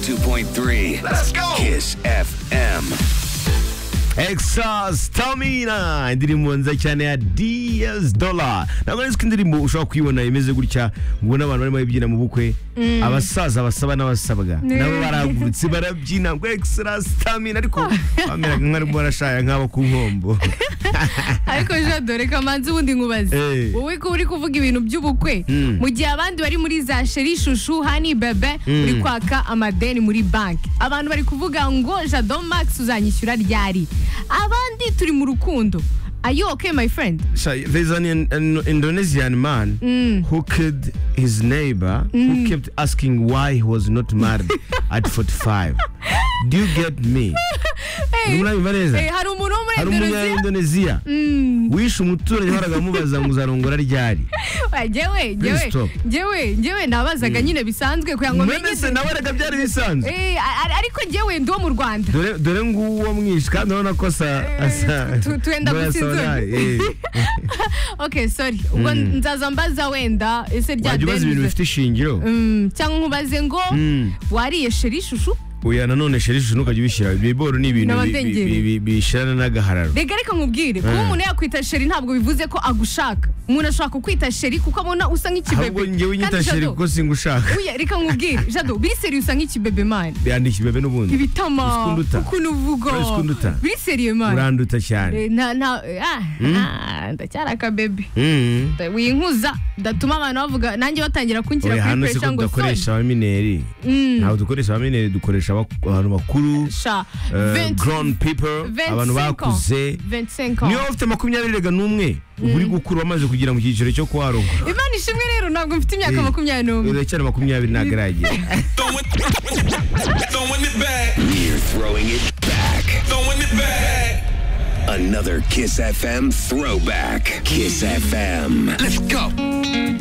101.3. Let's go. Kiss FM. Exa Stamina indirimbo nziza cyane ya DS Dollar ntabwo ari indirimbo ushobora kuyibona imeze gutya ngo n'abantu barimo babyina mu bukwe abasaza basaba n'abasabwa nabo baragurutse barabyina ngo Exa Stamina ariko bameraga nk'aho barashaya nk'abo ku nkombo ariko jean dore kamanzi ubundi nkubaze Eh. wowe ko uri kuvuga ibintu by'ubukwe Mm. mu gihe abandi bari muri za sheri shushu hani bebe uri kwaka amadeni muri banki abantu bari kuvuga ngo jado max uzanyishyura ryari abandi turi mu rukundo are you okay my friend So there's an, an Indonesian man who killed his neighbor who kept asking why he was not married at 45. Do you get me? hey, Numva neza? hey, hari umuntu wo muri Hari indoneziya umunyaindoneziya wishe umuturage waraga amubaza ngo uzarongora ryari? jyewe Please jyewe stop. jyewe jyewe nabazaga nyine bisanzwe kugira ngo menye Mwene se nawe araga byari bisanzwe. Eh, a- a- ariko jyewe ndi wo mu rwanda Dore dore nguwo mwishe kandi urabona ko asa asa. tu- tuenda ngo arasa gusinzira. nabi. Eh, okay sorry ubwo nzaza mbaza wenda ese rya Wajya ubaza ibintu deni bifite ishingiro? Mm, cyangwa nkubaze ngo Mm. wariye sheri shushu Oya nanone sheri shushu ntukajye ubishyira. Ibiboro ni ibintu bi- bi- N'abadengeri. bi- bi- bishirana n'agahararo. reka reka nkubwire kuba Eh. umuntu yakwita sheri ntabwo bivuze ko agushaka umuntu ashobora kukwita sheri kuko abona usa ahubwo nk'ikibebe njyewe nyita Kandi sheri Jado, kuko singushaka uya, reka nkubwire jado biseri usa nk'ikibebe mani yandika ibebe n'ubundi ibitama Ukundu uta. ukuntu uvuga Urazi ukundu uta. biseriye mani uranduta cyane Eh, nta- nta- ah, ah, ndacyari akabebe Mm. winkuza ndatuma abantu bavuga nanjye batangira kunshyira Oya, kuri hano si puresha ko ngo tudakoresha abamineri ntabwo dukoresha abamineri dukoresha abak- abantu bakuru sha eh, 20 grown people abantu 25 ans. bakuze 25 ans. niyo ufite makumyabiri rega n'umwe uba uri gukura wamaze kugera mu cyiciro cyo kuharongora imana ishimwe rero ntabwo mfite imyaka Eh. makumyabiri n'umwe uracyari makumyabiri ntabwo iragera Throwing, throwing it back, We're throwing it back. throwing it back. Another Kiss FM throwback. Kiss FM. Let's go.